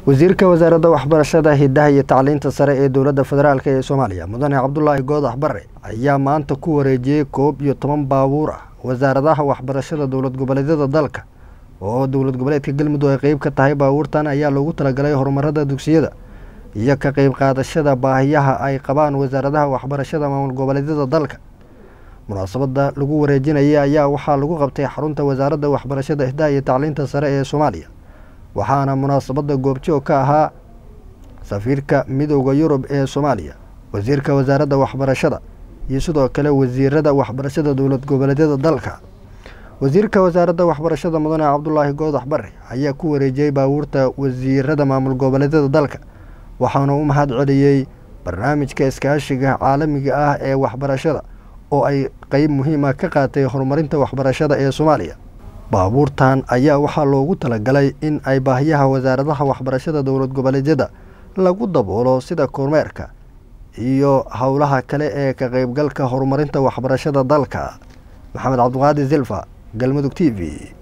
wasiirka wasaaradda waxbarashada hidaha iyo tacliinta sare ee dowladda federaalk ee soomaaliya mudane cabdulaahi goodax bare ayaa maanta ku wareejiyey koob iyo toban baabuur ah wasaaradaha waxbarashada dowlad goboleedyada dalka oo dowlad goboleedka galmudug ay qeyb ka tahay baabuurtan ayaa loogu talagalay horumarada dugsiyada iyo ka qeyb qaadashada baahiyaha ay qabaan wasaaradaha waxbarashada maamul goboleedyada dalka munaasabada lagu wareejinayay ayaa waxaa lagu qabtay xarunta wasaaradda waxbarashada hidaha iyo tacliinta sare ee soomaaliya waxaana munaasabada goobjoog ka ahaa safiirka midooda yurub ee soomaaliya wasiirka wasaaradda waxbarashada iyo sidoo kale wasiirada waxbarashada dowlad goboleedyada dalka wasiirka wasaaradda waxbarashada mudane cabdulaahi goodax bare ayaa ku wareejiyey baabuurta wasiirada maamul goboleedyada dalka waxaana u mahad celiyey barnaamijka iskaashiga caalamiga ah ee waxbarashada oo ay qeyb muhiima ka qaatay horumarinta waxbarashada ee soomaaliya baabuurtan ayaa waxaa loogu talagalay in ay baahiyaha wasaaradaha waxbarashada dowlad goboleedyada lagu daboolo sida kormeerka iyo howlaha kale ee ka qeybgalka horumarinta waxbarashada dalka maxamed cabdiqaadir silfa galmudug t v